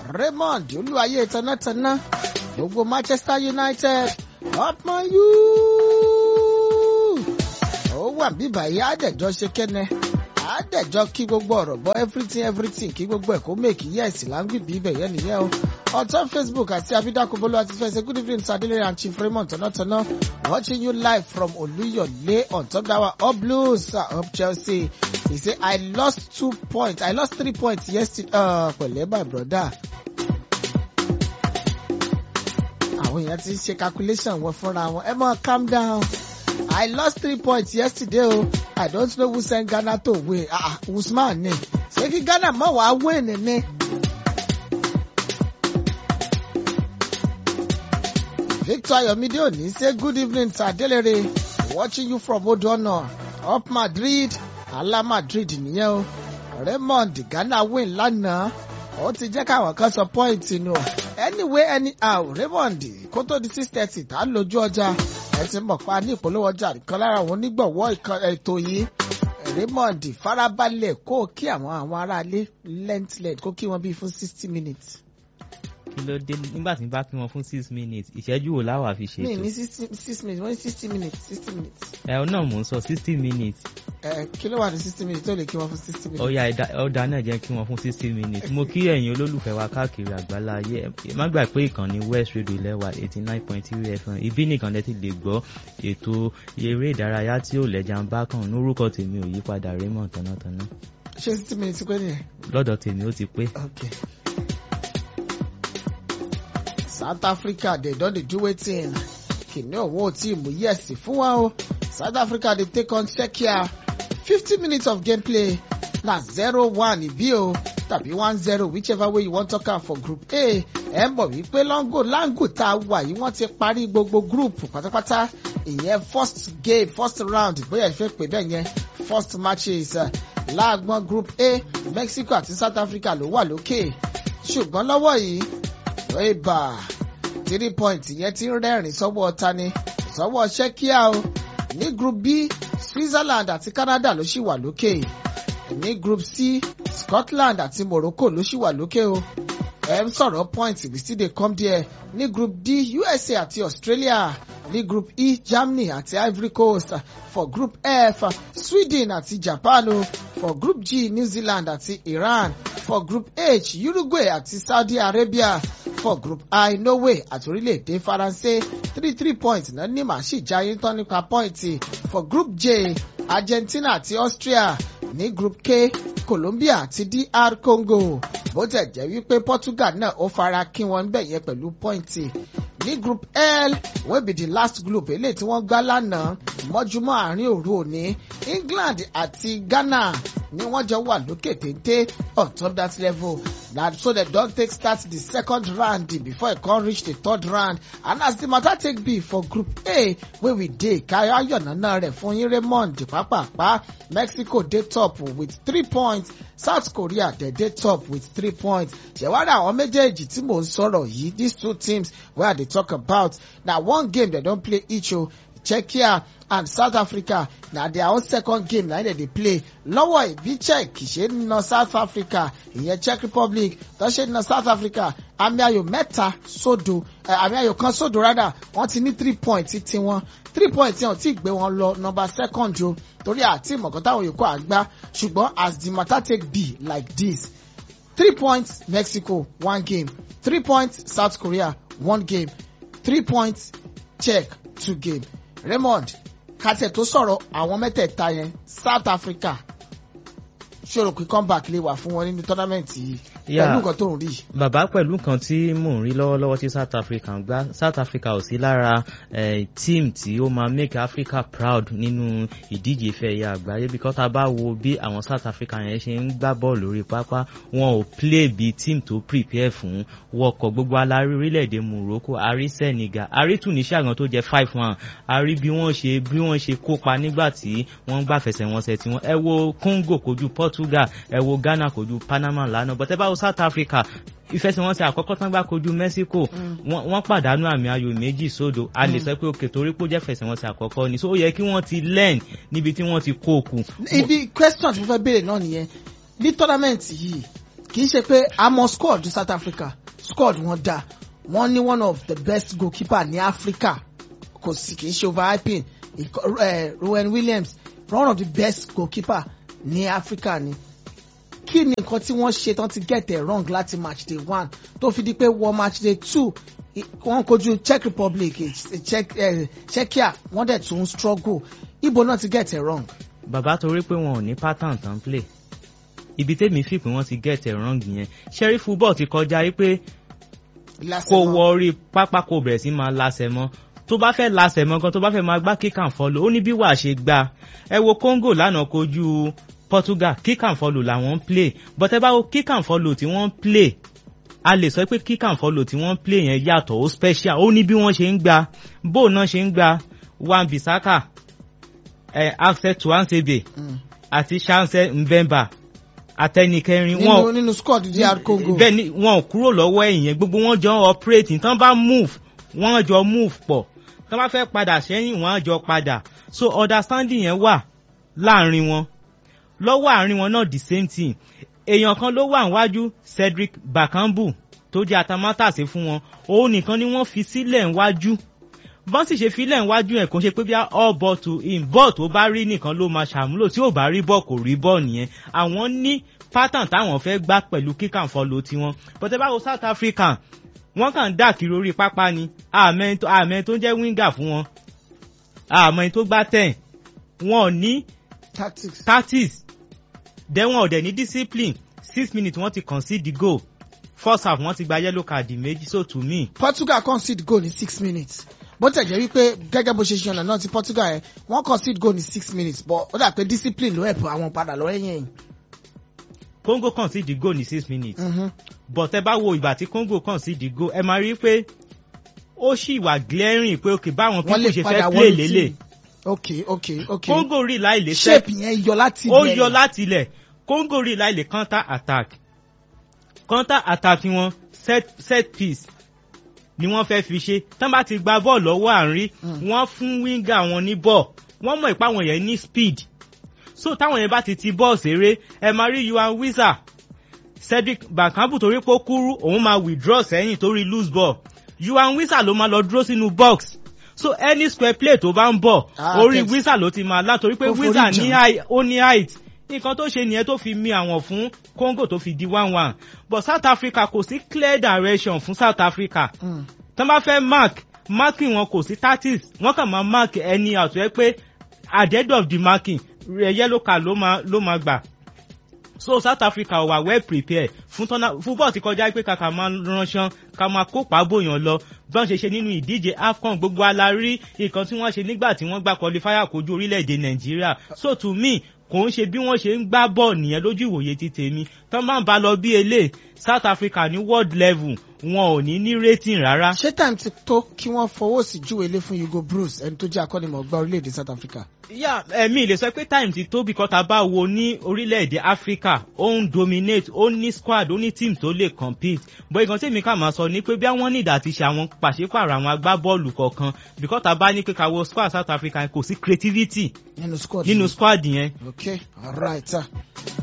Raymond olúwayé tanátaná gbogbo Manchester United upman you ó wà bíbà yìí àdẹ̀jọ́ ṣe kẹ́nẹ́ àdẹ̀jọ́ kí gbogbo ọ̀rọ̀ bọ́ everything everything kí gbogbo ẹ̀ kó make yes láńgbìbí ibẹ̀ yẹn nìyẹn o ọ̀tọ́ Facebook àti abidakobolo àti fẹsẹ̀ good evening sadele and chief Raymond tanátaná watching you live from Oluyole on top that one up Blues uh, up Chelsea he say I lost two points I lost three points yesterday uh, pẹ̀lẹ́ my brother. àwọn èèyàn ti ń ṣe calculation wọn fúnra wọn ẹ máa calm down I lost three points yesterday o I don't know who send Ghana to win ah Usman ni ṣé kí Ghana má wàá win ni. Victor Ayomide Oni say good evening to Adelere watching you from Odono up Madrid ala Madrid nìyẹn o Raymond Ghana win lánàá ó ti jẹ́ káwọn kan sọ point nù anyway anyhow Raymond kó tó di six thirty tá a lójú ọjà ẹ ti mọ̀ pa ní ìpolówó ọjà kan lára àwọn onígbọ̀wọ́ ètò yìí Raymond farabalẹ̀ kó kí àwọn àwọn aráalé lẹ́ńtìlẹ̀ kó kí wọ́n bí fún sixty minutes kí ló dé nígbà tí n bá kí wọn fún six minutes ìṣẹ́jú wo láwà fi ṣètò. mi ní six minutes wọ́n ní sixty minutes sixty minutes. ẹ ọ náà mò ń sọ sixty minutes. ẹ kí ló wà ní sixty minutes tó lè kí wọn fún sixty minutes. ọ̀ya ọ̀dà náà jẹ́ kí wọ́n fún sixty minutes. mo kí ẹ̀yin olólùfẹ́ wa káàkiri àgbálá ayé ẹ má gbà pé ìkànnì West Radio lẹ́wà eighty nine point three FM ibi nìkan lẹ́tì lè gbọ́ ètò eré ìdárayá tí ò lẹ́jà ń bá kàn lórúkọ tèmi ò yí padà Raymond Tánátáná. ṣé sixty minutes pé nìyẹn. lọ́dọ̀ tèmi ó ti pé. okay. South Africa they don dey do wetin kìnìún òun ò tí ì mú yẹ̀sì fún wa o South Africa dey take on Czechia fifty minutes of gameplay na zero one ìbí o tàbí one zero whichever way you wan talk am for group A ẹ mọ̀ wípé lango lango tá a wà yìí wọ́n ti parí gbogbo group pátápátá ìyẹn first game first round bóyá ẹ fẹ́ pè bẹ́ẹ̀ yẹn first matches láàgbọ́n group A Mexico àti South Africa ló wà lókè ṣùgbọ́n lọ́wọ́ yìí ìbà three point yẹn ti ń rẹ́rìn sọ́wọ́ tani sọ́wọ́ Czechia o ní group B Switzerland àti Canada ló ṣì wà lókè ní group C Scotland àti Morocco ló ṣì wà lókè o ẹ ń sọ̀rọ̀ point we still dey come there ní group D USA àti Australia ní group E Germany àti Ivory Coast for group F Sweden àti Japan o for group G New Zealand àti Iran for group H Uruguay àti Saudi Arabia for group I Norway àti orílẹ̀-èdè Faransé three three points náà ní màá sì jáyé tán nípa pọ́ìntì for group J Argentina àti Austria ní group K Colombia àti DR Congo bó tẹ̀ jẹ́ wípé Portugal náà ó fara kí wọn bẹ̀ yẹn pẹ̀lú pọ́ìntì ní group L wey be the last group eléyìí tí wọ́n gbá lánàá mọ́júmọ́ àárín òru òní England àti Ghana ni wọ́n jọ wà lókè téńté on top that level na so dem don take start the second round before e come reach the third round and as the matter take be for group A wey we dey káyọ̀nàná rẹ̀ fún yín Raymond pápápá Mexico dey top with three points South Korea dey dey top with three points ṣẹ̀wárí àwọn méjèèjì tí mò ń sọ̀rọ̀ yìí these two teams wey I dey talk about na one game dem don play each o Czechia and South Africa na their own second game na dem dey play lọ́wọ́ ìbí Czech ṣe ń na South Africa ìyẹn Czech Republic tó ṣe ń na South Africa àmì ayò mẹ́ta sódò àmì ayò kan sódò rádà wọ́n ti ní three points tiwọn three points yẹn ò tí ì gbé wọn lọ number second o torí àti ìmọ̀kan táwọn yòókù àgbá ṣùgbọ́n as the matter take be like this three points Mexico one game three points South Korea one game three points Czech two game Raymond kátẹ tó sọ̀rọ̀ àwọn mẹ́tẹ̀ẹ̀ta yẹn South Africa ṣòro pé comeback lè wà fún wọn nínú tọ́námẹ́ǹtì yìí pẹ̀lú nǹkan tó ń rí. bàbá pẹ̀lú nǹkan tí mò ń rí lọ́wọ́lọ́wọ́ tí South Africa ń gbá South Africa ò sí lára team tí ó máa make Africa proud nínú ìdíje ìfẹ́ ẹ̀yà àgbáyé because tá a bá wo bí àwọn South Africa yẹn ṣe ń gbá bọ́ọ̀lù lórí pápá wọn ò play bí team tó prepare fún wọkọ̀ gbogbo alárí orílẹ̀-èdè Morocco àrí Senegal àrí Tunisia gan tó jẹ́ five one àrí bí wọ́n ṣe bí wọ́n ṣe kópa nígbà tí wọ́n ń gbàfẹsẹ̀wọnsẹ̀ tí wọ́n ẹ wo Congo kojú Portugal ẹ wo Ghana kojú Panama lánàá bọ́tẹ́ báwo South Africa ìfẹsẹ̀wọnsẹ̀ àkọ́kọ́ tán gbá kojú Mexico wọ́n pàdánù àmì ayò méjì sódò a lè sọ pé òkè torí pé ó jẹ́ fẹsẹ̀wọnsẹ̀ àkọ́kọ́ ni so ó yẹ kí wọ́n ti learn níbi tí wọ́n ti kó o kù. ibi question tí mo fẹ́ béèrè náà nìyẹn ní tọ́lámẹ́ǹtì yìí kì í ṣe pé àmọ́ squad South Africa squad wọn dá wọ́n ní one of the best goalkeeper ní Africa kò sì kì í ṣe overhyping Ìkọ- eh, Rowan Williams one of the best goalkeeper ní Africa ni kí ni nǹkan tí wọ́n ṣe tán ti get it wrong láti match day one tó fi di pé wọ match day two i- wọ́n kojú Czech Republic eh, Czech eh, Czechia wọ́n dẹ̀ tún struggle ibo náà ti get it wrong. bàbá torí pé wọn ò ní pattern tán play ibi tèmi fi pé wọ́n ti get it wrong yẹn ṣẹ́rí football ti kọjá wípé kó wọ orí pápá kó bẹ̀rẹ̀ sí máa lasẹ̀ mọ́ tó bá fẹ́ lasẹ̀ mọ́ gan tó bá fẹ́ máa gbá kick and follow ó ní bí wàá ṣe gbá ẹ wo Congo lánàá kojú Portugal kick and follow làwọn ń play but ẹ bá wo kick and follow tí wọ́n ń play a lè sọ pé kick and follow tí wọ́n ń play yẹn yàtọ̀ ó special ó ní bí wọ́n ṣe ń gbá bó náà ṣe ń gbá Wan Bissaka ẹ Axel Tuanzebe Mm. àti Chance Mbemba àtẹnikẹrin nínú wọn nínú squad DR Congo. bẹ́ẹ̀ ni wọn ò kúrò lọ́wọ́ ẹ̀yìn gbogbo wọn jọ ń operate tán bá move wọ́n jọ move pọ̀ tán bá fẹ́ padà sẹ́yìn wọ́n á jọ padà so understanding yẹn wà láàrin wọn lọ́wọ́ àárín wọn náà the same thing èèyàn kan ló wà níwájú Cedric Bakambu tó jẹ́ atamátàsé fún wọn òun nìkan ni wọ́n fi sílẹ̀ níwájú bọ́n sì ṣe filẹ̀ níwájú ẹ̀ kò ṣe pé bí all ball to him ball tó bá rí nìkan ló máa ṣàmúlò tí ò bá rí ball kò rí ball nìyẹn àwọn ní pattern táwọn fẹ́ gbá pẹ̀lú kick and follow tiwọn but ẹ bá wo South Africa wọ́n kàn ń dà kiri orí pápá ni àmẹ́ tó àmẹ́ tó jẹ́ winger fún wọn àmọ́ tó gbá ten wọn ò ní tactics. tactics then wọn ò dẹ̀ ní discipline six minutes wọ́n ti concede the goal first half wọ́n ti gba yellow card méjì so to me Portugal concede goal ní six minutes bó tẹ̀ jẹ́ wípé gẹ́gẹ́ bó ṣe ṣe ọ̀nà náà ti Portugal yẹn wọ́n concede goal ní six minutes but ó dà pé discipline ló help àwọn padà lọ ẹ̀yìn ẹ̀yìn. Congo concede the goal ní six minutes Mhm. but ẹ bá wo ìgbà tí Congo concede the goal ẹ máa rí i pé ó sì wà glaring pé ok báwọn wọ́n people lè ṣe padà fẹ́ play wọlé lélẹ̀ tí. ok ok ok Congo rí láìlè shape yẹn yọ láti ó ilẹ̀ yọ yẹn. láti ilẹ̀ Congo rí láìlè counter attack counter attack wọn set set piece ni wọ́n fẹ́ fi ṣe tán bá ti gba bọ́ọ̀lù lọ́wọ́ àárín Mm. wọ́n fún winger wọn ní bọ́ọ̀ wọ́n mọ̀ ìpá wọn yẹn ní speed so táwọn yẹn bá ti ti bọ́ọ̀ ṣeré ẹ máa rí Yuan Wisa Cedric Bakambu torí pé ó kúrú òun máa withdraw sẹ́yìn torí loose ball Yuan Wisa ló máa lọ dúró sínú box so any square play tó bá ń bọ̀ Ah, orí text. Wisa ló ti máa lá torí pé Ó forí Wisa ní jàn. high- ó ní height nǹkan tó ṣe nìyẹn tó fi mi àwọn fún Congo tó fi di one one but South Africa kò sí clear direction fún South Africa Mm. tán bá fẹ́ mark marking wọn kò sí tactics wọ́n kàn máa mark ẹni àtúwẹ́ pé at the end of the marking rẹ̀ yellow card ló máa ló máa gbà so South Africa wà well prepared fún tọ́nà football ti kọjá pé kàkà máa ránṣán ká máa kópa bóyàn lọ bọ́n ṣe ṣe nínú ìdíje AFCON gbogbo alárí nǹkan tí wọ́n ṣe nígbà tí wọ́n gbà qualifier kojú orílẹ̀-èdè Nàìjíríà so to me kò ń ṣe bí wọ́n ṣe ń gbá bọ́ọ̀ nìyẹn lójú ìwòye ti tèmi tán máa ń bá lọ bí elé South Africa ní world level wọn ò ní ní rating rárá. ṣé time ti tó kí wọ́n fọwọ́ sí júwe ilé fún Hugo Bruce ẹni tó jẹ́ akọ́nimọ̀ọ́gbá orílẹ̀-èdè South Africa. yà ẹ̀mí lè sọ pé time ti tó because tá a bá wo ní orílẹ̀-èdè Africa ó ń dominate ó ní squad ó ní team tó lè compete bó igan tí èmi kà máa sọ ni pé bí wọ́n ní ìdá ti ṣe àwọn pàṣípààrọ̀ àwọn agbábọ́ọ̀lù kọ̀ọ̀kan because tá a bá ní pé ká wo squad South Africa kò sí creativity nínú squad. nínú squad yẹn. Okay, all right. Uh,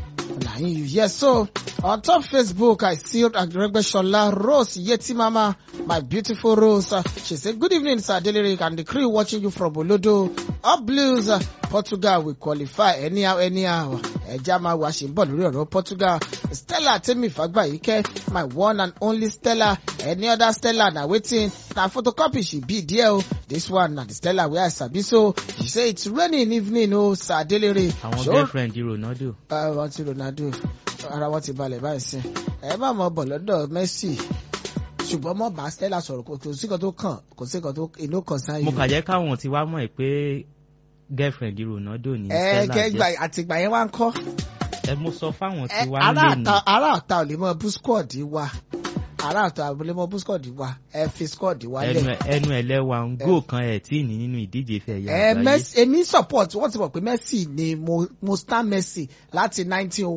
Nahin you. Yes, so on top Facebook, I see Agregbeshola Rose Yeti Mama, my beautiful Rose. Uh, she said, Good evening, Sir Delirik, and the crew watching you from Olodo. Up Blues, uh, Portugal will qualify anyhow, anyhow. Ẹja máa wá ṣe ń bọ̀ lórí ọ̀rọ̀ Portugal. Stella Temi Fagbayike, my one and only Stella. Any other Stella na wetin? Na photocopy she be there o. This one na the Stella wey I sabi so. She say it's raining evening o, Sir Delere. àwọn Sure. girlfriend Ronaldo. Ah, wọ́n ti Ronaldo ara wọn ti balẹ̀ báyìí sí ẹ má mọ bọ̀ lọ́dọ̀ Messi ṣùgbọ́n mọ̀ bá Stella sọ̀rọ̀ kò kò sí kan tó kàn kò sí kan tó inú kan sáyé. mo kà jẹ́ káwọn ti wá mọ̀ ẹ́ pé girlfriend Ronaldo ní ẹ Stella kẹgbà jẹ́ àtìgbà yẹn wá ń kọ́ ẹ mo sọ fáwọn ẹ tí wá ń ará lè àta ní. ará àta ò lè mọ bú squad wa ará àta ò lè mọ bú squad wa ẹ fi squad wa ẹnu lẹ̀. ẹ- ẹnu ẹlẹ́wà ń gò kan ẹ̀ tí ì ní nínú ìdíje ìfẹ́ ẹ̀yà ẹ àgbáyé. Messi èmi support wọ́n ti mọ̀ pé Messi ni mo mo stand Messi láti nineteen oh one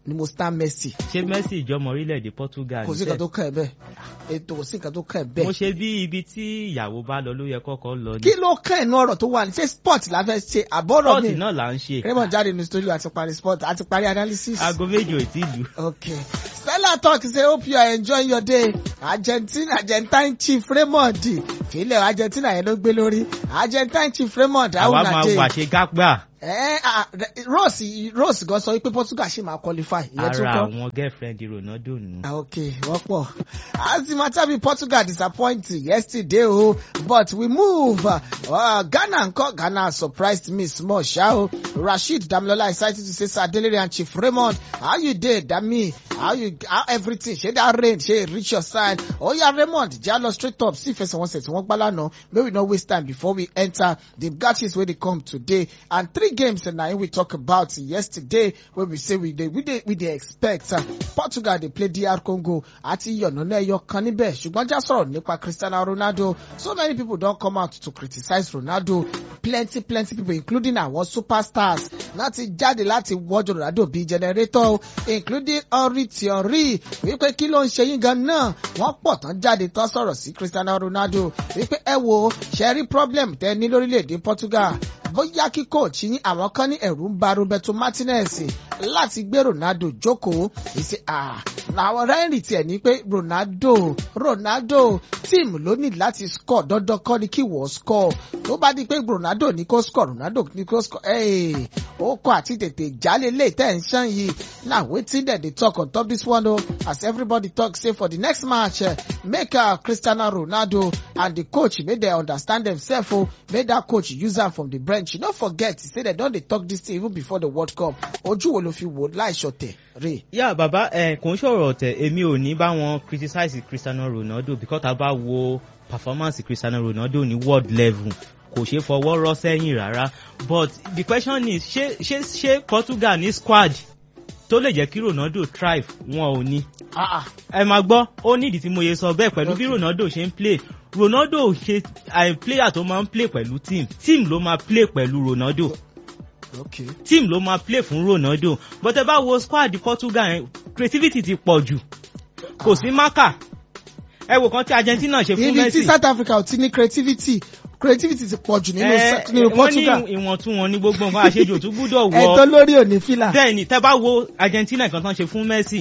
ni mo stand Messi ṣé Messi ìjọmọ orílẹ̀-èdè Portugal kò sí nǹkan tó kàn ẹ́ bẹ́ẹ̀ ètò kò sí nǹkan tó kàn ẹ́ mo bẹ́ẹ̀ ṣe bí ibi tí ìyàwó bá lọ ló yẹ kọ́kọ́ lọ ní kí ló kàn ẹ́ ní ọ̀rọ̀ tó wà ní ṣé sport la fẹ́ ṣe àbọ̀rọ̀ pọ́ọ̀tì mi náà là ń ṣe Raymond jáde ní studio àti parí sport àti parí analysis. aago méjì ò tí lù Okay. Stella talk say hope you are enjoying your day. Argentina Argentine chief Raymond fílẹ̀ Argentina yẹn ló gbé lórí. Argentine chief Raymond àwa àwọn máa nàdé. wà ṣe gágbà Ẹ ah, Rose Rose gan sọ wípé Portugal ṣì máa qualify. Ìyẹn tún ara kọ́. àwọn girlfriend Ronaldo nù. Ah, Okay, wọ́n pọ̀. As the matter be Portugal disappoint yesterday o but we move. Uh, Ghana nkọ Ghana surprised me small ṣá o. Rasheed Damilola excited to say Sir Adelere and Chief Raymond how you dey Dami how you how everything ṣe that rain ṣe e reach your side. Oya Raymond jẹ́ lọ straight up sí ìfẹsẹ̀wọnsẹ̀ tí wọ́n gbá lánàá may we no waste time before we enter the matches wey dey come today and three games na im we talk about yesterday wey we say we dey we dey we dey expect uh, Portugal dey play DR Congo àti yọ̀nàná ẹyọ kan níbẹ̀ ṣùgbọ́n já sọ̀rọ̀ nípa Cristiano Ronaldo so many people don come out to criticize Ronaldo plenty plenty people including àwọn superstars láti jáde láti wọ́jọ́ Ronaldo bíi generator o, including Henry Thierry wípé kí ló ń ṣe yín gan náà wọ́n pọ̀ tán jáde tán sọ̀rọ̀ sí Cristiano Ronaldo wípé ẹ wo ṣe rí problem tẹ ní lórílẹ̀‐èdè Portugal bóyá kí coach yín àwọn kan ní ẹ̀rù ń ba Roberto Martinez láti gbé Ronaldo jókòó ìṣe à làwọn rẹ́rìn tiẹ̀ ní pé Ronaldo Ronaldo tíìmù ló ní láti score dandan kọ́ ni kí wọ́n score tó bá di pé Ronaldo ní kó score Ronaldo ní kó score ẹ̀ ó kọ́ àti tètè jálè lè tẹ̀ ń ṣàn yìí na wetin dem dey talk on top this one o as everybody talk say for the next match uh, make uh, Cristiano Ronaldo and the coach make dem understand themselves o make that coach use am from the bench no forget say dem don dey talk this thing even before the World Cup ojú wo ló fi wò láìṣọ̀tẹ̀ rè. yà bàbá ẹ kò ń ṣọ̀rọ̀ ọ̀tẹ̀ èmi ò ní bá wọn criticize Cristiano Ronaldo because tá a bá wo performance Cristiano Ronaldo ní world level kò ṣe fọwọ́ rọ́ sẹ́yìn rárá but the question is ṣé ṣé ṣé Portugal ní squad tó lè jẹ́ kí Ronaldo thrive wọn ò ní Ah, ah. ẹ máa gbọ́ ó nídìí tí mo yẹ sọ bẹ́ẹ̀ pẹ̀lú bí Okay. Ronaldo ṣe ń play Ronaldo ṣe àì player tó máa ń play pẹ̀lú team team ló máa play pẹ̀lú Ronaldo okay. team ló máa play fún Ronaldo but ẹ bá wo squad Portugal yẹn creativity ti pọ̀ jù kò sí marker ẹ wò kan tí Argentina ṣe fún ibi tí Messi South Africa ò ti ní creativity creativity ti pọ̀ jù nínú ẹ nínú wọ́n Portugal ní ìwọ̀ntúnwọ̀n ní gbogbo nǹkan àṣejù tó gbúdọ̀ ẹ̀tọ́ wọ lórí òní fìlà. bẹ́ẹ̀ ni tẹ́ bá wo Argentina nǹkan tán ṣe fún Messi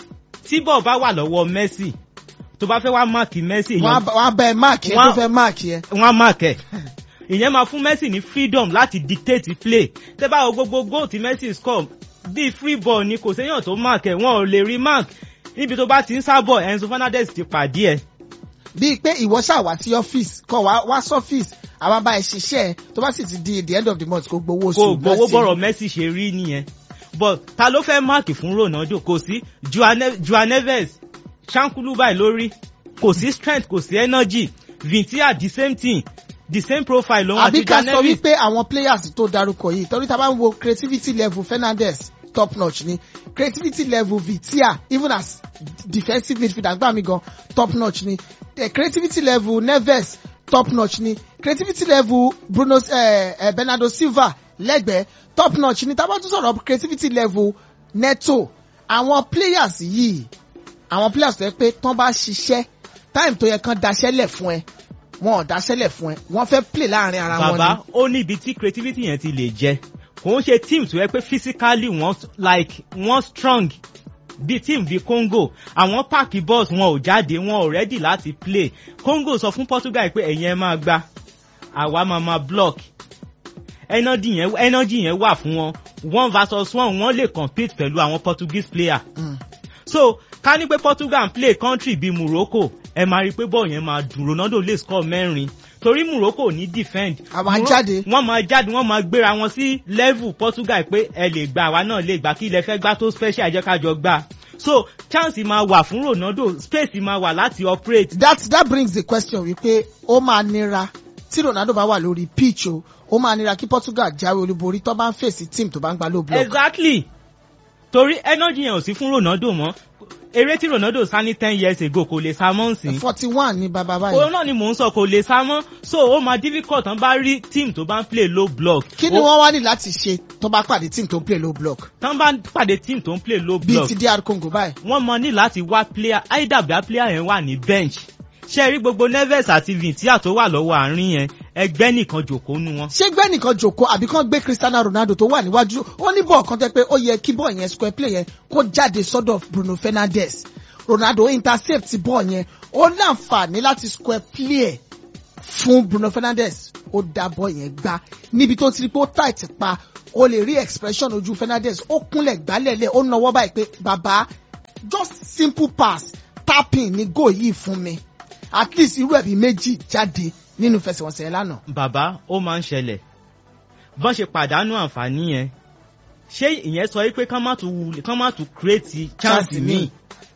tí bọ́ọ̀ bá wà lọ́wọ́ Messi tó bá fẹ́ wá máàkì Messi wọ́n á èèyàn bá- wọ́n á bẹ máàkì ẹ Wọ́n tó á- fẹ́ máàkì ẹ. wọ́n á máàkì ẹ̀ ìyẹn máa fún Messi ní freedom láti dictate play tẹ́ bá wo gbogbo goal tí Messi score bíi free ball ni kò séèyàn tó máàkì ẹ̀ wọn ò lè rí mark níbi tó bá ti ń sábọ̀ Enzo Fernandez ti pàdé ẹ̀ bíi pé ìwọ ṣàwá sí ọ́fíìsì kọ wá wá sọ́fíìsì àwọn bá ẹ ṣiṣẹ́ ẹ tó bá sì ti di the end of the month kó gbowó oṣù. kò gbowó Messi. bọ̀rọ̀ Messi ṣe rí nìyẹn but ta ló fẹ́ máàkì fún Ronaldo kò sí Joao Ne- Joao Neves ṣáńkúlú báyìí lórí kò sí strength kò sí energy Vitinha the same thing the same profile lòun àbí àti ká Joao sọ Neves wípé àwọn players tó darúkọ yìí torí tá a bá ń wo creativity level Fernandez top notch ni creativity level Vitinha even as defensive midfielder gbà mí gan top notch ni the creativity level Neves top notch ni creativity level Bruno eh, eh, Bernardo Silva lẹ́gbẹ̀ẹ́ top notch ni tá a bá tún sọ̀rọ̀ creativity level Neto àwọn players yìí àwọn players tó yẹ pé tán bá ṣiṣẹ́ time tó yẹ kán daṣẹ́lẹ̀ fún ẹ wọn ò daṣẹ́lẹ̀ fún ẹ wọ́n fẹ́ play láàrin ara wọn ni. bàbá ó ní ibi tí creativity yẹn ti lè jẹ kò ń ṣe team tó yẹ pé physically wọ́n like wọ́n strong bí team bí Congo àwọn páàkì balls wọn ò jáde wọn ò ready láti play Congo sọ fún Portugal pé ẹ̀yin ẹ máa gba àwa máa máa block energy yẹn energy yẹn wà fún wọn one versus one wọ́n lè compete pẹ̀lú àwọn Portuguese player Mm. so ká ní pé Portugal ń play country bíi Morocco ẹ máa rí i pé bọ́ọ̀ yẹn máa dùn Ronaldo lè score mẹ́rin torí Morocco ní defend A máa Moro- jáde. wọ́n máa jáde wọ́n máa gbéra wọn sí level Portugal pé ẹ lè gba àwa náà lè gbà kí ilẹ̀ fẹ́ gbá tó special jẹ́ ká jọ gbà so chance máa wà fún Ronaldo space máa wà láti operate that that brings the question wípé ó máa nira tí Ronaldo bá wà lórí pitch o ó máa nira kí Portugal jáwé olúborí tó bá ń fèsì team tó bá ń gba low block. exactly torí energy yẹn ò sí fún Ronaldo mọ́ eré tí Ronaldo sá ní ten years ago kò lè sá mọ́ nsìn forty one ní bàbá báyìí. òun náà ni mò ń sọ kò lè sá mọ́ so ó máa difficult tán bá rí team tó bá ń play low block kí ni Ó- wọ́n wá ní láti ṣe tó bá pàdé team tó ń play low block tán bá pàdé team tó ń play low bíi block ti DR Congo báyìí. wọ́n mọ ní láti wá player either bí player yẹn wà ní bench ṣe rí gbogbo Neves àti Vitinha tó wà lọ́wọ́ àárín yẹn ẹgbẹ́ nìkan jòkó nu wọn. ṣé gbẹ́ nìkan jòkó àbí kán gbé Cristiano Ronaldo tó wà níwájú ó ní bọ́ọ̀ kan tẹ́ pé ó yẹ kí bọ́ọ̀ yẹn square play yẹn kó jáde sọ́dọ̀ Bruno Fernandes Ronaldo intercept bọ́ọ̀ yẹn ó láǹfààní láti square play ẹ̀ fún Bruno Fernandes ó dá bọ́ọ̀ yẹn gbá níbi tó ti rí pé ó tight pa ó lè rí expression ojú Fernandes ó kúnlẹ̀ gbálẹ̀lẹ̀ ó nawọ́ báyìí pé bàbá just simple pass tapping ni goal yìí fún mi at least irú ẹ̀bí méjì jáde nínú fẹsẹ̀wọnsẹ̀ yẹn lánàá. bàbá ó máa ń ṣẹlẹ̀ bọ́n ṣe pàdánù àǹfààní yẹn ṣé ìyẹn sọ wípé kán má tún wulẹ̀ kán má tún create chance Chance míì míì.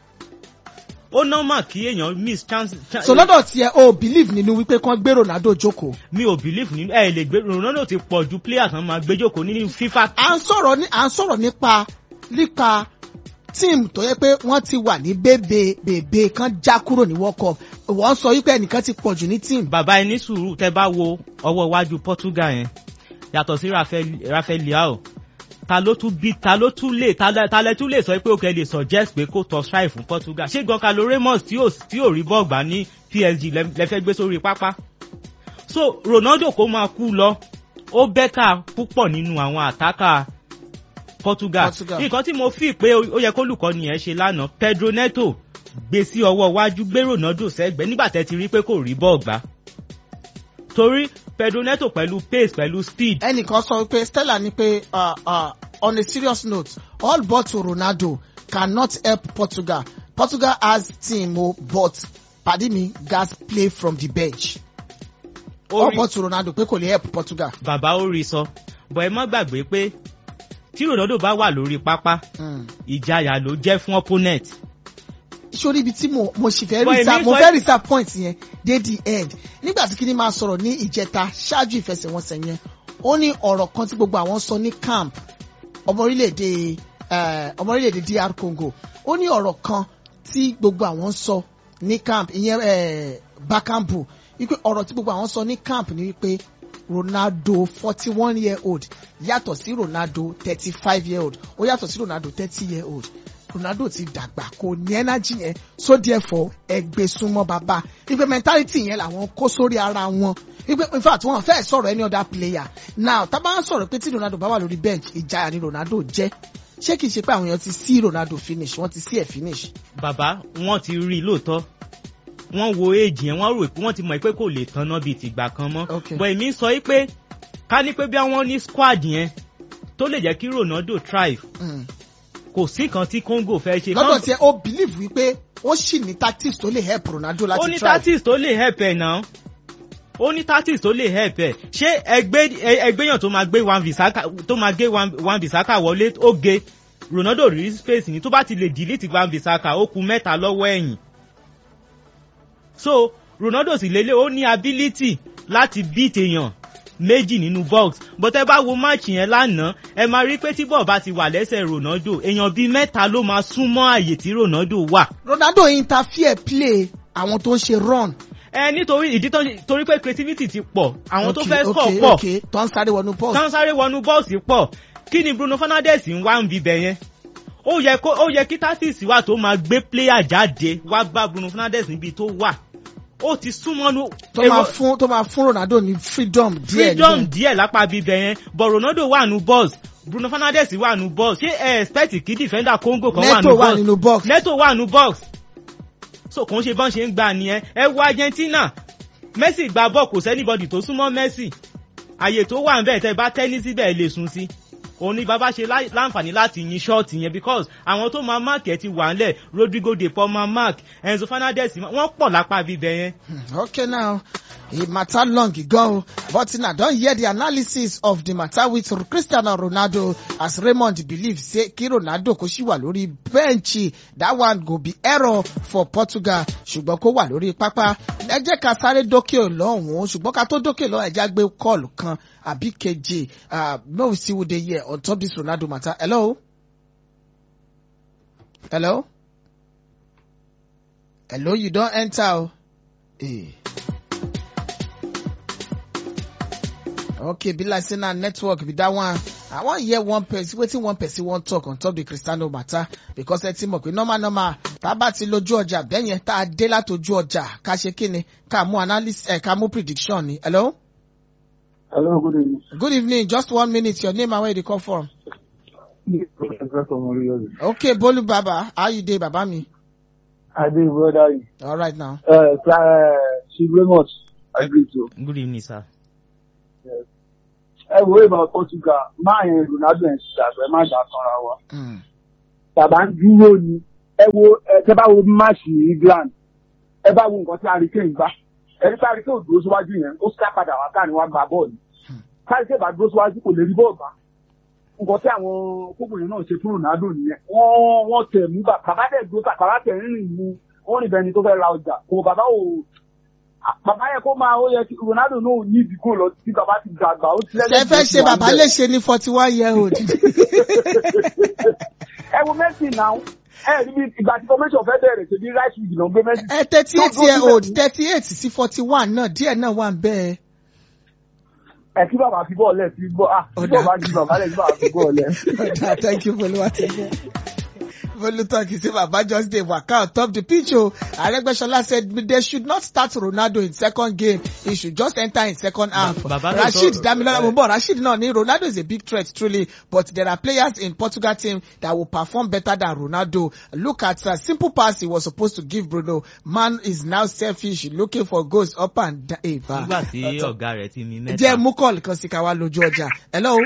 ó normal kí èèyàn miss chance. cha- so lọ́dọ̀ tiẹ̀ o believe nínú wípé kán gbé Ronaldo jókòó. mi ò believe nínú ẹ lè gbé Ronaldo ti pọ̀ ju player kan máa gbé jókòó nínú FIFA. à ń sọ̀rọ̀ ní à ń sọ̀rọ̀ nípa nípa tíìmù tó yẹ pé wọ́n ti wà ní bèbè bèbè kan já kúrò ní World Cup wọ́n sọ wípé ẹnìkan ti pọ̀ jù ní tíìmù. bàbá ẹni sùúrù tẹ bá wo ọwọ́ iwájú Portugal yẹn yàtọ̀ sí Rafael Rafael Leao ta ló tún bí ta ló tún lè ta lẹ ta lẹ tún lè sọ pé òkè lè suggest pé kó tọ strike fún Portugal ṣé Goncalo Ramos tí ò tí ò rí bọ́ọ̀gbà ní PSG lẹ lẹ fẹ́ gbé sórí pápá so Ronaldo kó máa kú lọ ó bẹ́tà púpọ̀ nínú àwọn àtákà Portugal Portugal. nǹkan tí mo fi pé ó yẹ kólùkọ́ni ẹ̀ ṣe lánàá Pedro Neto gbé sí ọwọ́ iwájú gbé Ronaldo sẹ́gbẹ̀ẹ́ nígbà tẹ́ ti rí pé kò rí bọ́ọ̀gbà torí Pedro Neto pẹ̀lú pace pẹ̀lú speed ẹnìkan sọ wípé Stella ní pé uh, uh, on a serious note all but to Ronaldo cannot help Portugal Portugal has team o but padi mi gats play from the bench ó all rí but to Ronaldo pé kò lè help Portugal. bàbá ó rí sọ bọ̀ ẹ má gbàgbé pé tí Ronaldo bá wà lórí pápá Mm. ìjayà ló jẹ́ fún opponent sórí ibi tí mo mo sì fẹ́ But reserve èmi mo sọ- fẹ́ reserve point yẹn dé the end nígbà tí kíní máa sọ̀rọ̀ ní ìjẹta ṣáájú ìfẹsẹ̀wọnsẹ̀ yẹn ó ní ọ̀rọ̀ kan tí gbogbo àwọn sọ ní camp ọmọ orílẹ̀-èdè eh, ọmọ orílẹ̀-èdè DR Congo ó ní ọ̀rọ̀ kan tí gbogbo àwọn sọ ní camp ìyẹn eh, Bakambu wípé ọ̀rọ̀ tí gbogbo àwọn sọ ní camp ni wípé Ronaldo forty one year old yàtọ̀ sí Ronaldo thirty five year old ó yàtọ̀ sí Ronaldo thirty year old Ronaldo ti dàgbà kò ní energy yẹn so therefore ẹgbẹ́ súnmọ́ bàbá ipe mentality yẹn làwọn kó sórí ara wọn ipe in fact wọn fẹ́ sọ̀rọ̀ any other player now tá a bá ń sọ̀rọ̀ pé tí Ronaldo bá wà lórí bench ìjayà ni Ronaldo jẹ́ ṣé kìí ṣe pé àwọn èèyàn ti sí Ronaldo finish wọ́n ti sí ẹ̀ finish. bàbá wọ́n ti rí i lóòótọ́ wọ́n wo éèjì yẹn wọ́n rò pé wọ́n ti mọ̀ pé kò lè tanná bíi tìgbà kan mọ́ Okay. bọ̀ èmi sọ pé ká ní pé bí wọ́n ní squad yẹn tó lè jẹ́ kí Ronaldo thrive Mm. kò sí kan tí Congo fẹ́ ṣe lọ́dọ̀ tiẹ̀ ó believe wípé ó sì ní tactics tó lè help Ronaldo ó láti ní try. tactics tó lè help ẹ̀ náà ó ní tactics tó lè help ẹ̀ ṣé ẹgbẹ́ ẹ- ẹgbẹ́yàn tó máa gbé Wan Bissaka tó máa gbé Wan Wan Bissaka wọlé ó ge Ronaldo rí space ní tó bá ti lè delete Wan Bissaka ó kù mẹ́ta lọ́wọ́ ẹ̀yìn so Ronaldo sì lélẹ̀ ó ní ability láti beat èèyàn méjì nínú box but ẹ bá wo match yẹn lánàá ẹ máa rí pé tí bọ́ọ̀ bá ti wà lẹ́sẹ̀ Ronaldo èèyàn bíi mẹ́ta ló máa súnmọ́ àyè tí Ronaldo wà Ronaldo interfere play àwọn tó ń ṣe run. ẹ nítorí ìdí tó torí pé creativity ti pọ̀ àwọn tó Okay, fẹ́ score okay, pọ̀ okay, tó ń sáré wọnú post. tán sáré wọnú bọ́ọ̀sì pọ̀ kí ni Bruno Fernandes ń wá ń bibẹ̀ yẹn ó yẹ kó ó yẹ kí tactics wà tó máa gbé player jáde wá bá Bruno Fernandes níbi tó wà ó ti súnmọ́nú tó máa fún tó máa fún Ronaldo ní freedom díẹ̀ freedom níbẹ̀. díẹ̀ lápá bibẹ̀ yẹn but Ronaldo wà nù box Bruno Fernandes wà nù box ṣé ẹ expect kí defender Congo kan wà Neto nù wà box nínú box. Neto wà nù box so kò ń ṣe bọ́n ṣe ń gbà nìyẹn ẹ wo Argentina Messi gba bọ́ọ̀ kò sẹ́nibọ́dì tó súnmọ́ Messi àyè tó wà nbẹ̀ tẹ́ bá tẹ́ní síbẹ̀ lè sùn sí òun ni bàbá ṣe lá- láǹfààní láti yin ṣọ́ọ̀tì yẹn because àwọn tó máa mark ẹ̀ ti wà ńlẹ̀ Rodrigo de Paul máa mark Enzo Fernandez wọ́n pọ̀ lápá bíbẹ̀ yẹn. Hmm, okay now e matter long ago but na don hear the analysis of the matter with Cristiano Ronaldo as Raymond believe say kí Ronaldo kó sì wà lórí bẹ́ǹchì that one go be error for Portugal ṣùgbọ́n kó wà lórí pápá ẹ jẹ́ ká sáré dókè lọ́hùn-ún ṣùgbọ́n ká tó dókè lọ́hùn ẹ já gbé kọ́ọ̀lù kan àbí kejì uh, may we see who dey here on top this Ronaldo matter hello hello hello you don enter o. Eh. okay be like say na network be that one i wan hear one person wetin one person wan talk on top the cristiano matter because ẹ ti mọ̀ pé normal normal tá a bá ti lójú ọjà bẹ́yẹn tá a dé látòjú ọjà ká ṣe kí ni ká mú analysis ẹ̀ ká mú prediction ni hello. Hello, good evening. good evening just one minute your name and where you dey come from. okay bolu baba how you dey baba mi. I dey brother you. all right now. Uh, uh, she very much agree to. good evening sir. Ẹ wo ìbá Portugal, máa yẹn Ronaldo ẹ̀ ṣe àgbẹ̀ má jà sanra wa. Mm. Tàbá ń dúró ni. Ẹ wo ẹ tẹ́ bá wo máàṣì England. Ẹ bá wo nǹkan tí Hurricane gbá. Ẹni tí Hurricane dúró síwájú yẹn, ó sá padà wá káàní wá gba bọ́ọ̀lù. Hurricane bá dúró síwájú kò lè rí bọ́ọ̀lù gbá. Nǹkan tí àwọn kókòrò náà ṣe fún Ronaldo nìyẹn. Wọ́n wọ́n tẹ̀ mú bàbá dẹ̀ dúró bàbá tẹ̀ ń rìn mú. Wọ́n rìn bẹni tó fẹ́ ra ọjà. Kò bàbá ò bàbá yẹ kó máa ó yẹ kí Ronaldo náà ò ní ìdíkò lọ sí bàbá ti dàgbà ó ti ṣe fẹ́ ṣe bàbá lè ṣe ní forty one year old. ẹ wo Messi náà ẹ rí bí ìgbà tí formation fẹ́ bẹ̀rẹ̀ ṣe bí right wing náà gbé Messi. ẹ thirty eight year old thirty eight sí forty one náà díẹ̀ náà wà ń bẹ́ẹ̀. ẹ kí bàbá fi bọ́ọ̀lù ẹ̀ sí gbọ́ ah kí Ọ̀dà. bàbá jí bàbá lẹ̀ kí bàbá fi bọ́ọ̀lù ẹ̀. Oda, thank you Boluwatege. Bolu talk, he say Baba just dey waka on top the pitch o. Aregbesola said they should not start Ronaldo in second game. He should just enter in second half. Baba ló Rashid sọ- Damilola eh, Mumbo, Rashid náà ni Ronaldo is a big threat truly but there are players in Portugal team that will perform better than Ronaldo. Look at a simple pass he was supposed to give Bruno. Man is now selfish looking for goals up and down. Eh, va. nígbà tí ọ̀gá rẹ̀ ti mi mẹ́ta. Jẹ́ mú kọ́ọ̀lù kan sí ká wá lójú ọjà. Hello,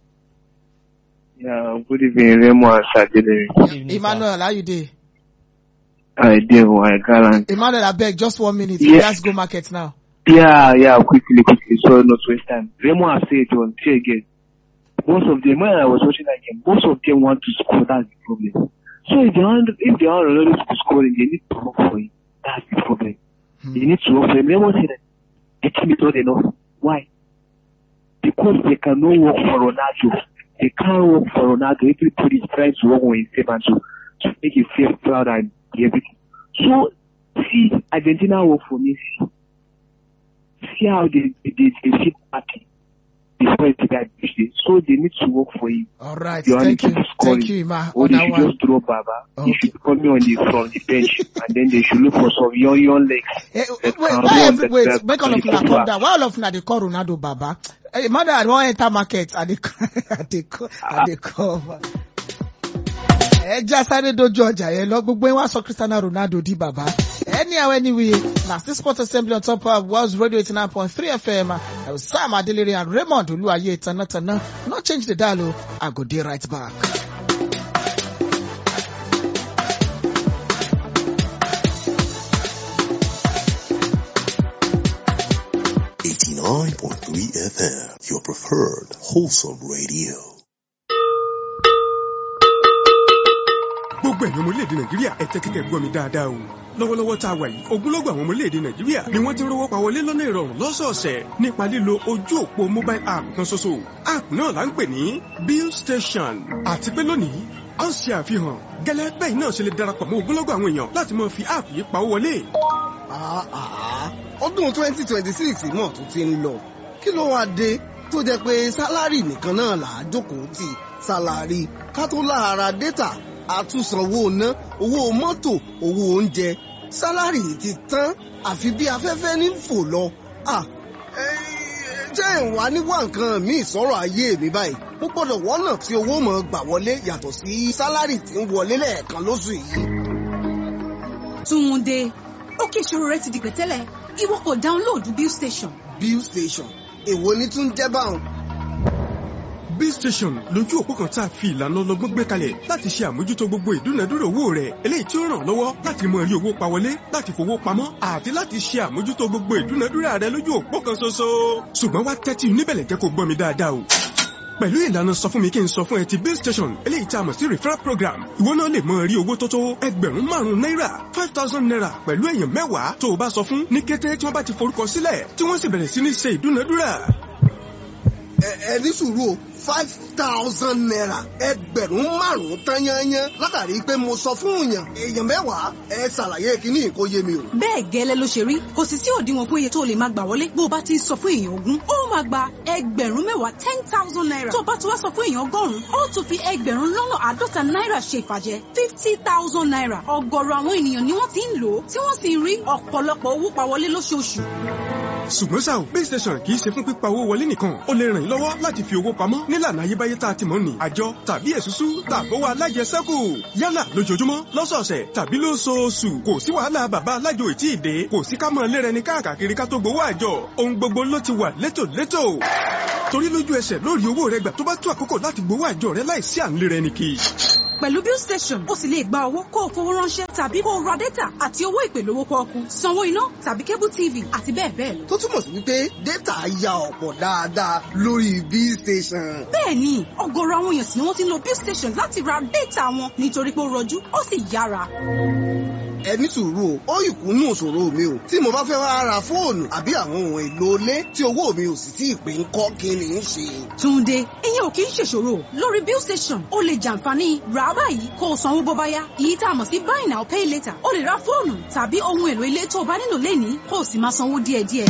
Yeah, good evening, Raymond Sadele. Good evening, sir. Emmanuel, how you dey? I did I gallant. Emmanuel, abeg, just one minute. Yeah. Let's go market now. Yeah, yeah, quickly, quickly, so not to waste time. Raymond has said on say again. Most of them, when I was watching that game, most of them want to score. That's the problem. So if they want, if they want Ronaldo to score, they need to work for him. That's the problem. Hmm. They need to work for him. Raymond said that the team is not enough. Why? Because they cannot work for Ronaldo. They can't work for Ronaldo. Everybody is trying to work on his team and to, to make him feel proud and everything. So, see, Argentina work for Messi. See how they, they, they, they feel happy before he got it. So they need to work for him. All right. You Thank only you. keep scoring. Thank you, Ima. Or On they that should one. just drop Baba. Okay. He should come on the, from the bench and then they should look for some young, young legs. Eh, That wait, can why run, every, that- wait, that make all of can una keep calm up. down. Why all of una dey call Ronaldo Baba? Eh, Emmanuel, I wan enter market. I dey, I dey, call- I dey cover. Ẹ já sáré dojú ọjà yẹn lọ gbogbo yín wá sọ Cristiano Ronaldo di bàbá. Anyhow anyway, na still sports assembly on top of World Radio eighty nine point three FM. I was Sam Adelere and Raymond Oluwaye Tanatana. No change the dial o. I go dey right back. Eighty-nine point three FM, your preferred wholesome radio. gbogbo ẹ̀yin ọmọ orílẹ̀-èdè nàìjíríà ẹ tẹ́tí kẹ́ gbọ́ mi dáadáa o lọ́wọ́lọ́wọ́ tá a wà yìí ogunlọ́gọ̀ àwọn ọmọ orílẹ̀-èdè nàìjíríà ni wọ́n ti ń rówó pa wọlé lọ́nà ìrọ̀rùn lọ́sọ̀ọ̀sẹ̀ nípa lílo ojú òpó mobile app kan ṣoṣo app náà là ń pè ní bill station àti pé lónìí a ń ṣe àfihàn gẹ́lẹ́ bẹ́ẹ̀ náà ṣe lè darapọ̀ mọ́ ogunlọ́gọ̀ àwọn èèyàn láti máa fi app yìí pawó wọlé Ah, ah, ọdún twenty twenty six náà tún ti ń lọ kí ló wáá dé tó jẹ́ pé sálárì nìkan náà là á jókòó tì sálárì ká tó láhara dátà àtúnsanwó ná owó mọ́tò owó oúnjẹ sálárì ti tán àfi bí afẹ́fẹ́ ní fò lọ. Ah, eh, jẹ́ ìwà níwá nǹkan míì sọ̀rọ̀ ayé mi báyìí mo gbọ́dọ̀ wọ́nà tí owó mọ̀ gbà wọlé yàtọ̀ sí sálárì tí ń wọlé lẹ́ẹ̀kan lóṣù yìí. Túnde, ó kí ìṣòro rẹ ti di pẹ̀tẹ́lẹ̀, ìwọ kò dáńlóòdù Bill Station. bill station èwo ni tún jẹ́ báwọn. bill station lójú òpó kan tá a fi ìlànà ọlọ́gbọ́n gbé kalẹ̀ láti ṣe àmójútó gbogbo ìdúnadúrà owó rẹ̀ eléyìí tí ó ràn ọ́ lọ́wọ́ láti mọ rí owó pa wọlé láti fowó pamọ́ àti láti ṣe àmójútó gbogbo ìdúnadúrà rẹ̀ lójú òpó kan ṣoṣo. ṣùgbọ́n wá tẹ́tí níbẹ̀lẹ̀ jẹ́ kó gbọ́ mi dáadáa o pẹ̀lú ìlànà sọ fún mi kí n sọ fún ẹ ti bill station eléyìí tá a mọ̀ sí referral program ìwọ náà lè mọ rí owó tó tó ẹgbẹ̀rún márùn-ún náírà five thousand naira pẹ̀lú èèyàn mẹ́wàá tó o bá sọ fún ní kété tí wọ́n bá ti forúkọ sílẹ̀ tí wọ́n sì bẹ̀rẹ̀ sí ní ṣe ìdúnadúrà ẹ ẹ ní sùúrù o five thousand naira ẹgbẹ̀rún márùn-ún tán yányán látàrí pé mo sọ fún èèyàn èèyàn mẹ́wàá ẹ ṣàlàyé kíní kó yé mi o. bẹ́ẹ̀ gẹ́lẹ́ ló ṣe rí kò sì sí òdiwọ̀n fún iye tó lè máa gbà wọlé bó o bá ti ń sọ fún èèyàn ogún ó máa gba ẹgbẹ̀rún mẹ́wàá ten thousand naira tó o bá ti wá sọ fún èèyàn ọgọ́rùn-ún ó tún fi ẹgbẹ̀rún lọ́nà àádọ́ta náírà ṣe ìfàjẹ́ fifty thousand naira ọ̀gọ̀rọ̀ àwọn ènìyàn ni wọ́n ti ń lò ó tí wọ́n sì ń rí ọ̀pọ̀lọpọ̀ owó pa wọlé lóṣooṣù ṣùgbọ́n ṣá o base station kì í ṣe fún pípa owó wọlé nìkan ó lè ràn yín lọ́wọ́ láti fi owó pamọ́ nílànà ayébáyé tá a ti mọ̀ ní àjọ tàbí èsúsú tàbówó alájẹsẹ́kù yálà lójoojúmọ́ lọ́sọ̀ọ̀sẹ̀ tàbí lóṣooṣù kò sí wàhálà bàbá alájò ètí ìdè kò sí ká mọ̀ lérẹni káàkiri ká tó gbowó àjọ ohun gbogbo ló ti wà létòlétò torí lójú ẹsẹ̀ lórí owó rẹ gbà tó bá tó àkókò láti gbowó àjọ rẹ láìsí à ń lérẹni kì í pẹ̀lú bill station ó sì lè gba owó kó o fowó ránṣẹ́ tàbí kó o ra data àti owó ìpè lówó pọ́ọ́kú sanwó iná tàbí cable tv àti bẹ́ẹ̀ bẹ́ẹ̀ lọ. tó túmọ̀ sí wípé data ya ọ̀pọ̀ dáadáa lórí bill station. bẹ́ẹ̀ni ọ̀gọ̀rọ̀ àwọn èèyàn sì ni wọ́n ti ń lo bill station láti ra data wọn nítorí pé ó rọjú ó sì yára. ẹ ní sùúrù o ó ìkúnnù òṣòro mi o tí mo bá fẹ́ wá ra fóònù àbí àwọn ohun èlò ilé tí owó mi ò sì tí ì pé ń kọ́ kí ni ń ṣe. túnde ìyẹn ò kì í ṣèṣòro lórí bill station ó lè jàǹfààní rà á báyìí kó o sanwó bó bá yá èyí tá a mọ̀ sí buy now pay later ó lè ra fóònù tàbí ohun èlò ilé tó o bá nílò lẹ́nìí kó o sì máa sanwó díẹ̀díẹ̀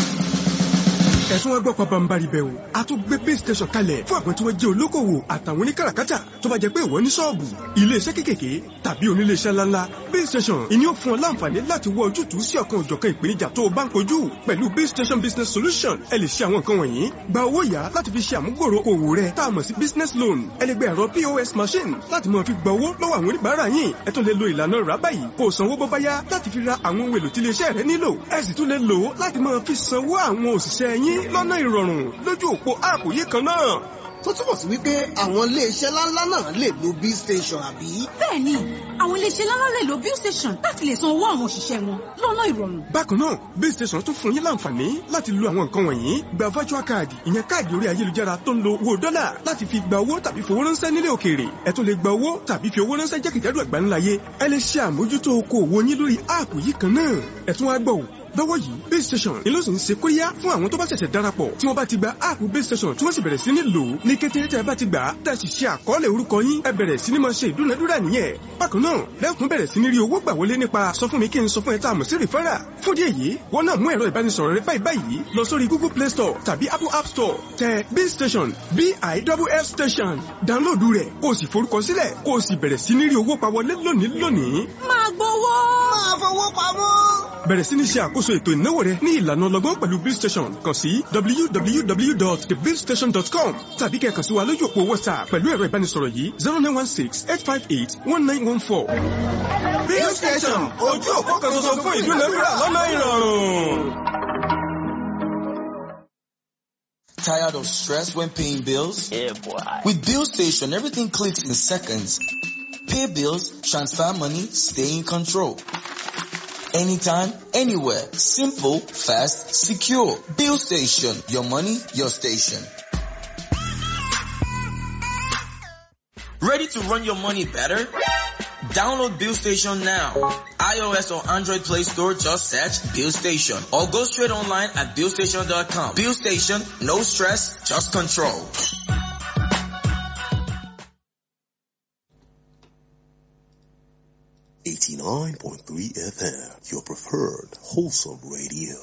ẹ̀sùn wọn gbọ́ pabambari bẹ́ẹ̀ o a tún gbé base station kalẹ̀ fún àwọn tí wọ́n jẹ́ olókòwò àtàwọn oníkàràkátà tó bá jẹ́ pé ìwọ ní ṣọ́ọ̀bù iléeṣẹ́ kékèké tàbí oníléeṣẹ́ ńláńlá base station ìní ó fún ọ láǹfààní láti wọ ojútùú sí ọ̀kan òjọ̀kan ìpèníjà tó o bá ń kojú pẹ̀lú base station business solution ẹ lè ṣe àwọn nǹkan wọ̀nyí gba owó yá láti fi ṣe àmúgbòrò òwò rẹ tá a mọ̀ sí business loan ẹ lè gba ẹ̀rọ pos machine láti máa fi gba owó lọ́wọ́ àwọn oníbàárà yín ẹ tún lè lo ìlànà rà báyìí kó o sanwó bó bá yá láti fi ra àwọn ohun èlò tí iléeṣẹ́ rẹ nílò ẹ sì tún lè lò ó láti máa fi sanwó àwọn òṣìṣẹ́ yín lọ́nà ìrọ̀rùn lójú òpó áàpù yìí kan náà. tó túmọ̀ sí wípé àwọn iléeṣẹ́ ńláńlá náà lè lo bill station àbí. bẹ́ẹ̀ni àwọn iléeṣẹ́ ńláńlá lè lo bill station láti lè san owó àwọn òṣìṣẹ́ wọn lọ́nà ìrọ̀rùn. bákan náà bill station tún fún yín láǹfààní láti lo àwọn nǹkan wọ̀nyí gba virtual card ìyẹn káàdì orí ayélujára tó ń lo owó dọ́là láti fi gba owó tàbí fowó ránṣẹ́ nílé òkèèrè ẹ tún lè gba owó tàbí fi owó ránṣẹ́ jákèjádò àgbáńláyé ẹ lè ṣe àmójútó okòwò yín lórí áàpù yìí kan náà ẹ tún wá gbọ́ lọ́wọ́ yìí base station ni ló sì ń ṣe kóríyá fún àwọn tó bá ṣẹ̀ṣẹ̀ darapọ̀ tí wọ́n bá ti gba áàpù base station tí wọ́n sì bẹ̀rẹ̀ sí ní lò ó ní kété tẹ́ ẹ bá ti gbà á tẹ́ ẹ sì ṣe àkọọ́lẹ̀ orúkọ yín ẹ bẹ̀rẹ̀ sí ní máa ṣe ìdúnadúrà nìyẹn bákan náà lẹ́kùn bẹ̀rẹ̀ sí ní rí owó gbà wọlé nípa sọ fún mi kí n sọ fún ẹ tá a mọ̀ sí rìfẹ́rà fún díẹ̀ yìí wọ́n náà mú ẹ̀rọ ìbánisọ̀rọ̀ rẹ báyìí báyìí lọ sórí google play store tàbí apple app store tẹ b station b i w f station dáńlóòdù rẹ̀ kó o sì forúkọ sílẹ̀ kó o sì bẹ̀rẹ̀ sí ní rí owó pa wọlé lónìí lónìí. máa gbowó. máa fowó pamọ́ bẹ̀rẹ̀ sí ní ṣe àkóso ètò ìnáwó rẹ ní ìlànà ọlọ́gbọ́n pẹ̀lú bill station kàn sí www.thebillstation.com tàbí kẹ́ kàn sí wa lójú òpó whatsapp pẹ̀lú ẹ̀rọ ìbánisọ̀rọ̀ yìí zero nine one six eight five eight one nine one four. bill station ojú òpó kan ṣoṣo fún ìdúnadúrà lọ́nà ìrọ̀rùn. Tired of stress when paying bills? Yeah, boy. With Bill Station, everything clicks in seconds. Pay bills, transfer money, stay in control. Anytime, anywhere. Simple, fast, secure. Bill Station. Your money, your station. Ready to run your money better? Download Bill Station now. iOS or Android Play Store, just search Bill Station. Or go straight online at BillStation.com. Bill Station, no stress, just control. Eighty-nine point three FM, your preferred wholesome radio.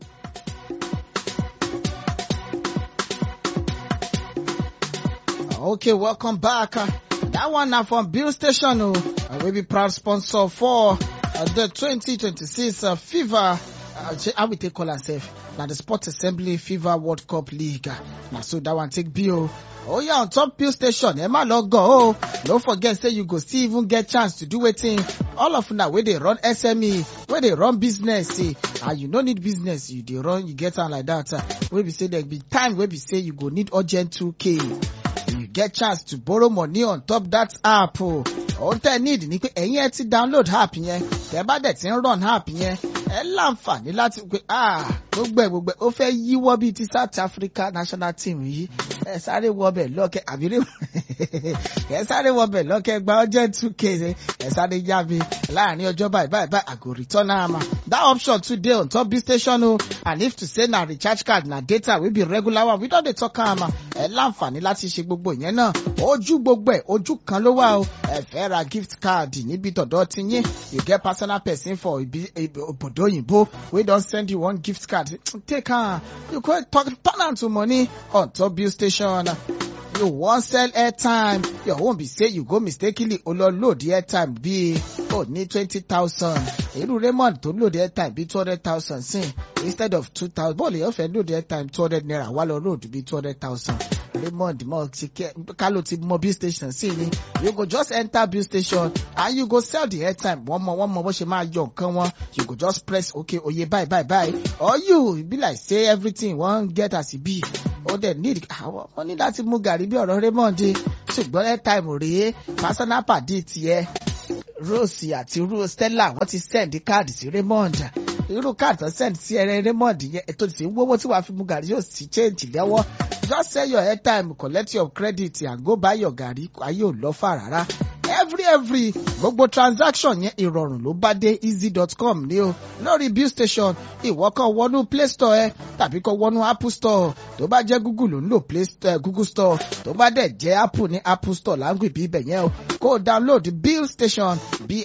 Okay, welcome back. Uh, that one now from Bill Station, oh, uh, we be proud sponsor for uh, the 2026 uh, FIFA. Uh, how we take call ourselves? Now the Sport Assembly FIFA World Cup League. Uh, now so that one take Bill. Oh yeah, on top Bill Station, Emma log go. Oh, don't forget, say you go still even get chance to do wetin. All of now where they run SME, where they run business, see, ah, you no need business, you dey run, you get am like that. Uh, where we say there be time where we say you go need urgent 2k. you get chance to borrow money on top that app o. ohun tẹ́ ẹ need ni pé ẹ̀yin ẹ ti download app yẹn tẹ́ bá dẹ̀ ti ń run app yẹn ẹ láǹfààní láti pé ah gbogbo ẹ̀ gbogbo ẹ̀ ó fẹ́ yíwọ́ bíi ti South Africa national team yìí ẹ sáré wọbẹ̀ lọ́kẹ́ àbírí ẹ sáré wọbẹ̀ lọ́kẹ́ gba ọjọ́ two k ẹ sáré yá mi láàrin ọjọ́ báyìí báyìí báyìí I go return am that option too dey on top b station o and if to say na recharge card na data wey be regular one we don dey talk am ẹ láǹfààní láti ṣe gbogbo ìyẹn náà ojú gbogbo ẹ̀ ojú kan ló wà o ẹ fẹ́ ra gift card níbi tọ̀dọ̀ ti yín you get personal person for ibi obodo òyìnbó wey don send you one gift card take am you go talk turn am to money on top bill station you wan sell airtime your own be say you go mistakenly o lọ load airtime bíi o ní twenty thousand irú raymond tó load airtime bíi two hundred thousand sin instead of two thousand bọ́ọ̀lù yóò fẹ́ load airtime two hundred naira wá lọ load bíi two hundred thousand raymond mọ ti kẹ kálọ̀ ti mọ bill station sí ni you go just enter bill station and you go sell the airtime wọ́n mọ wọ́n mọ bó ṣe máa yọ nǹkan wọn you go just press okay oye bye bye bye or you be like say everything wan get as e be ó dẹ̀ need àwọn wọn ní láti mú gàrí bí ọ̀rọ̀ Raymond ṣùgbọ́n airtime rèé personal pàdé tiẹ̀ Rose àti Ru Stella wọ́n ti send káàdì sí Raymond irú káàdì tó send sí ẹrẹ Raymond yẹn ètò ìsìn wọ́wọ́ tí wàá fi mú gàrí yóò sì change lẹ́wọ́ just sell your airtime collect your credit and go buy your gàrí ayé ò lọ fà rárá every every gbogbo transaction yẹn ìrọ̀rùn ló bá dé easy.com ní o lórí bill station ìwọ kan wọnú play store ẹ tàbí kan wọnú apple store tó bá jẹ́ google ló ń lò play store google store tó bá dẹ̀ jẹ́ apple ní apple store láǹgì bí ibẹ̀ yẹn o kó o download bill station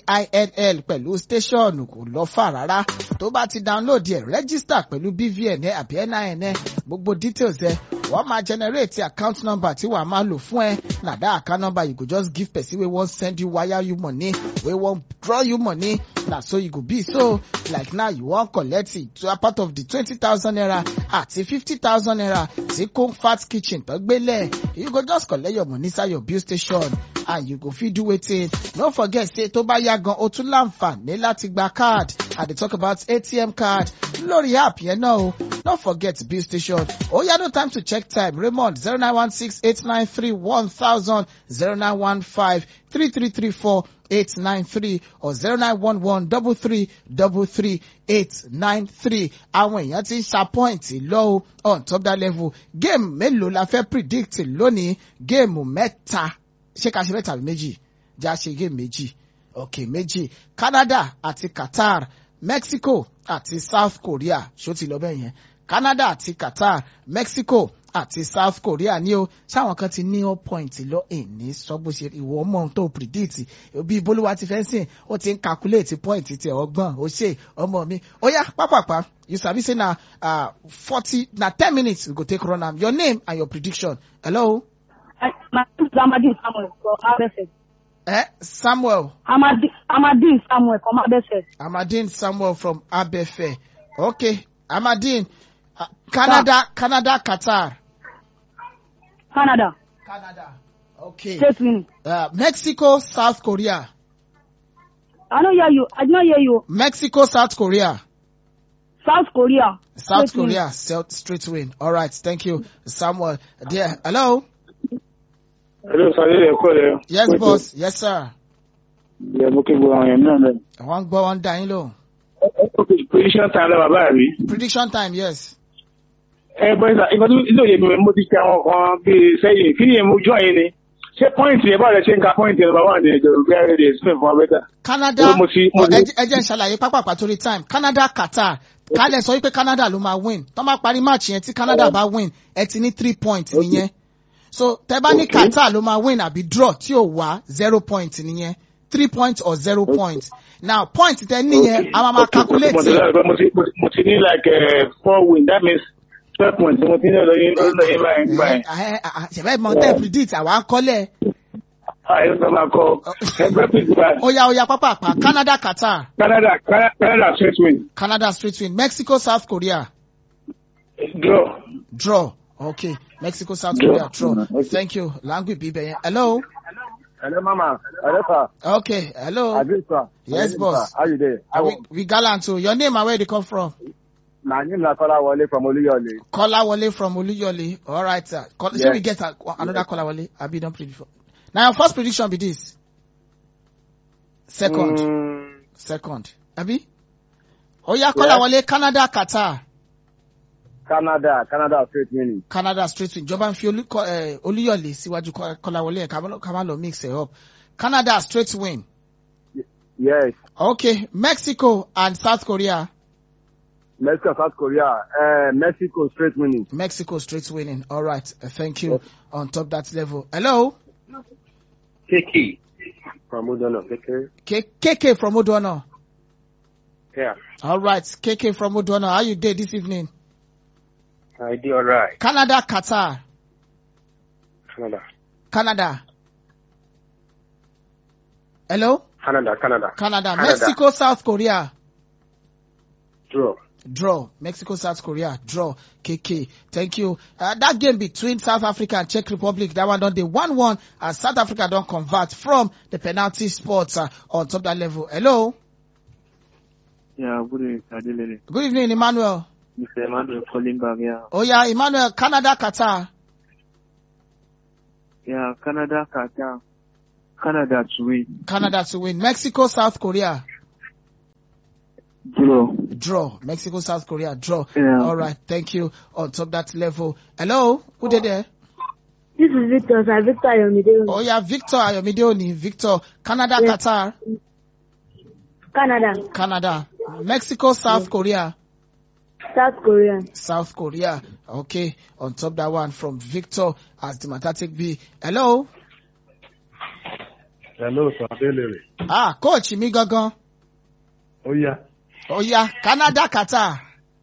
bill pẹ̀lú station kò lọ fà rárá tó bá ti download ẹ̀ register pẹ̀lú bvn ẹ àbí nin ẹ gbogbo details ẹ wọ́n máa generate account number tí wàá máa lò fún ẹ na that account number you go just give person wey wan send you wire you money wey wan draw you money na so you go be so like now you wan collect it to a part of the twenty thousand naira àti fifty thousand naira tí comfort kitchen tó gbélé you go just collect your money inside your bill station and you go fit do wetin no forget say tó bá yá gan o tún láǹfààní láti gba card i dey talk about atm card lórí app yẹn náà o no forget bill station ó yá no time to check time raymond zero nine one six eight nine three one thousand zero nine one five three three three four eight nine three or zero nine one one double three double three eight nine three àwọn èèyàn ti ń ṣàpọ́ìntì lọ́wọ́ on top that level game mélòó la fẹ́ predict lónìí géèmù mẹ́ta ṣé ká ṣe mẹ́ta àbí méjì já ṣe géèmù méjì ok méjì Canada àti Qatar Mexico àti South Korea ṣó ti lọ bẹ́ẹ̀ yẹn Canada àti Qatar Mexico àti South Korea ní o ṣáwọn kan ti ní all point lọ èní sọ́gbó ṣe ìwọ ọmọ ohun tó predict bí bolúwa ti fẹ́ sìn ó ti ń calculate point ti ọgbọ́n ó ṣe ọmọ mi ó yá pápápá you sabi say na forty na ten minutes we go take run am your name and your prediction hello. my name is Amadin Samuel from Abẹ́fẹ̀. Eh, Samuel. Amadin Amadin Samuel from Abẹ́fẹ̀. Amadin Samuel from Abẹ́fẹ̀ okay Amadin uh, Canada Canada Qatar. Canada. Canada. Okay. State winning. Uh, Mexico, South Korea. I don't hear you. I don't hear you. Mexico, South Korea. South Korea. South Straight win. Korea, South straight win. All right, thank you, Samuel. There, hello. Hello, sir. Ẹ kọ́ rẹ̀. Yes, boss. Yes, sir. Ẹ mú kí gbogbo àwọn èèyàn náà lẹ̀. Wọ́n gbọ́ wọn dá yín lò. Position time lọ́wọ́ bàbá mi. Prediction time, yes. Ẹ bọ́ ìsà, ìgbà tó ilé òye mi mo ti ṣe àwọn kan bíi sẹ́yìn. Kí ni èmi ojú àyè ni? Ṣé pọ́ìntì yẹn báwo lẹ ṣe ń ka pọ́ìntì yẹn bàbá àti ẹ̀jọ̀ bí ẹ̀rẹ́ rẹ̀ explain fún wa bẹ́tà? Canada, Mo ti- mo ti- ẹ jẹ́- ẹ jẹ́ n ṣàlàyé pápápá torí time. Canada, Qatar. Kálẹ̀ sọ wípé Canada ló máa win. Tọ́ máa parí match yẹn tí Canada bá win, ẹ ti ní three points nìyẹn. So tẹ bá ní Okay. Qatar ló máa win àbí draw tí ò wá zero point nìyẹn. Three points or zero points. Now point tẹ níyẹn, a máa máa calculate. Mo ti mo ti mo ti- mo ti ní like eh, four win that means twelve points mo ti ní ọlọ́yin ọlọ́yin báyìí báyìí. ṣẹ̀fẹ̀ mọ̀ tẹ́ predict àwa ń kọ́lẹ̀. Àyè sọ ma kọ ẹgbẹ́ pìtì báyìí. Ó yá ó yá pápápá Canada Qatar. Canada Canada Canada straight win Canada straight win. Mexico South Korea. draw. Draw. Okay. Mexico South Draw. Korea draw. Thank you. Language bíbẹ̀ yẹn. Hello. Hello, Mama. Hello, sir. Okay. Hello. Adil, sir. Yes, My name, boss. sir. How you there? I We, we gallant too. Your name and where you come from? My name is Kola Wale from Oluyole. Kola Wale from Oluyole. All right, sir. Call, Yes. Shall we get a, another Kola Wale? Have you done predict before? Now your first prediction be this. Second. Mm, Second. Abi? Oh yeah, Kola Yes. Wale, Canada, Qatar. Canada, Canada straight winning. Canada straight win. Ìjọba ń fi Olú- Ko- eh, Olúyọ̀lé síwájú Ko- Kọ́láwọlé ẹ̀ ká má lọ- ká má lọ mix it up. Canada straight win. Yes, Okay, Mexico and South Korea. Mexico, South Korea, uh, Mexico straight winning. Mexico straight winning. All right. Uh, thank you. On top that level. Hello. KK. From Udono, KK. K- KK from Odono. Yeah, All right. KK from Odono. How you did this evening? I did alright. Canada, Qatar. Canada. Canada. Hello? Canada, Canada. Canada. Mexico, South Korea. Draw. Draw. Mexico, South Korea. Draw. KK. Thank you. Uh, that game between South Africa and Czech Republic, that one done the 1-1 as South Africa don't convert from the penalty spots uh, on top that level. Hello? Yeah, good evening, Adelele. Good evening, Emmanuel. Mr. Emmanuel calling back, yeah. Oh yeah, Emmanuel, Canada, Qatar. Yeah, Canada, Qatar. Canada to win. Canada to win. Mexico, South Korea. Draw. Draw. Mexico, South Korea. Draw. Yeah. All right. Thank you. On top that level. Hello? Who did there? This is Victor, sir. Victor Ayomide. Oh yeah, Victor Ayomide Oni. Victor. Canada, Yes. Qatar. Canada. Canada. Mexico, South Korea. South Korea. South Korea. Okay. On top that one from Victor as the Matatic B. Hello? Hello, sir. Adelere. Ah, coach mi gangan. Oh, yeah. Oh yeah, Canada, Qatar.